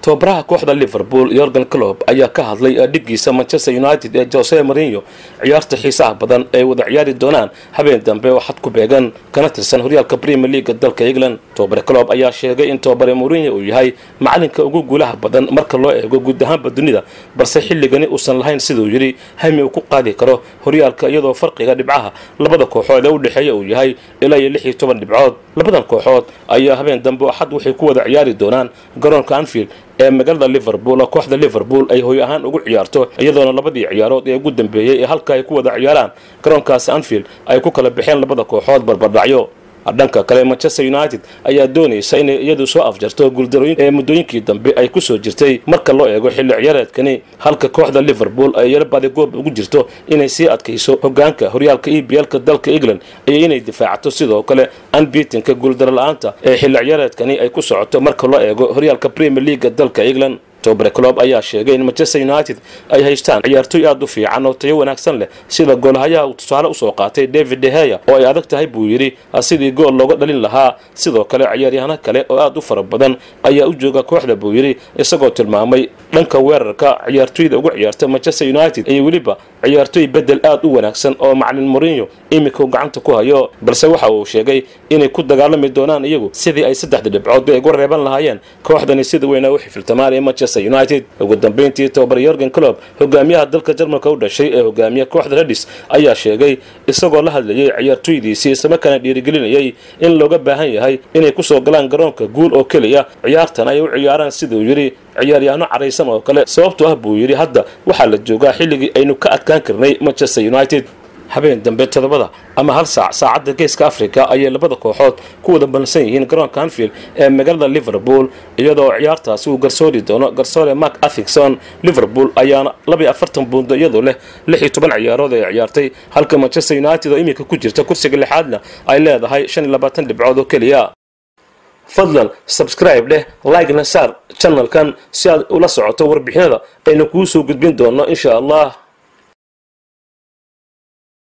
tobabaraha kooxda liverpool yorgan clob ayaa ka hadlay dhiggiisa manchester united ee jose marinyo ciyaarta xiisaha badan ay wada ciyaari doonaan habeen dambe oo xad ku beegan kana tirsan horyaalka premier leaga dalka england tobabare clob ayaa sheegay in tobabare marinyo uu yahay macalinka ugu guulaha badan marka loo eego guud ahaanba dunida balse xilligani uusan lahayn siduu yidhi hami uu ku qaadi karo horyaalka iyadoo farqiga dhibcaha labada kooxood ee u dhexeeya uu yahay ilaa iyo lix iyo toban dhibcood labadan kooxood ayaa habeen dambe oo xad waxay ku wada ciyaari doonaan garoonka anfield ee magaalada liverpool oo kooxda liverpool ay hoy ahaan ugu ciyaarto iyadoona labadii ciyaarood ee ugu dambeeyey ee halka ay ku wada ciyaaraan garoonkaasi anfield ay ku kala baxeen labada kooxood barbardhacyo dhanka kale manchester united ayaa doonaysa inay iyadu soo afjarto guuldarooyin ee muddooyinkii dambe ay kusoo jirtay marka loo eego xilli ciyaareedkani halka kooxda liverpool ay yaro badigoob ugu jirto inay sii adkayso hogaanka horyaalka e b lka dalka england iyo inay difaacato sidoo kale anbitinka guuldaro la-aanta ee xilli ciyaareedkani ay ku socoto marka loo eego horyaalka premier leaga dalka england tobare clob ayaa sheegay in manchester united ay haystaan ciyaartoy aad u fiican oo tayo wanaagsan leh sida goolhayaha uu tusaale usoo qaatay david deheya oo ay adag tahay buu yidhi sidii gool looga dhalin lahaa sidoo kale ciyaaryahano kale oo aad u fara badan ayaa u jooga kooxda buu yidhi isagoo tilmaamay dhanka weerarka ciyaartoyda ugu ciyaarta manchester united iyo weliba ciyaartoy bedel aad u wanaagsan oo macalin morinyo iminka uu gacanta ku hayo balse waxa uu sheegay inay ku dagaalami doonaan iyagu sidii ay saddexda dhibcood ay uga reeban lahaayeen kooxdani sida weyna u xifiltamaan ee manchester united ugu dambeyntii tobabar yorgan clob hogaamiyaha dalka jarmalka u dhashay ee hogaamiya kooxda redis ayaa sheegay isagoo la hadlayay ciyaartoydiisii islamarkaana dhiirigelinayay in looga baahan yahay inay kusoo galaan garoonka guul oo keliya ciyaartan ay u ciyaaraan siduu yidhi ciyaaryaano caraysan oo kale sababtoo ah buu yidhi hadda waxaa la joogaa xilligii aynu ka adkaan karnay manchester united habeen dambe todobada ama hal saac saacadda geeska africa ayay labada kooxood ku wada balsan yihiin garoonka anfield ee magaalada liverpool iyadoo ciyaartaasi uu garsoori doono garsoore mark athigson liverpool ayaana labaiyo afartan buundo iyadoo leh lix iyo toban ciyaarood ay ciyaartay halka manchester united oo iminka ku jirta kursiga lixaadna ay leedahay shan iyo labaatan dhibcood oo keliya fadlan subscribe dheh like-na saar channelkan si aad ula socoto warbixinada aynu kuu soo gudbin doonno insha allah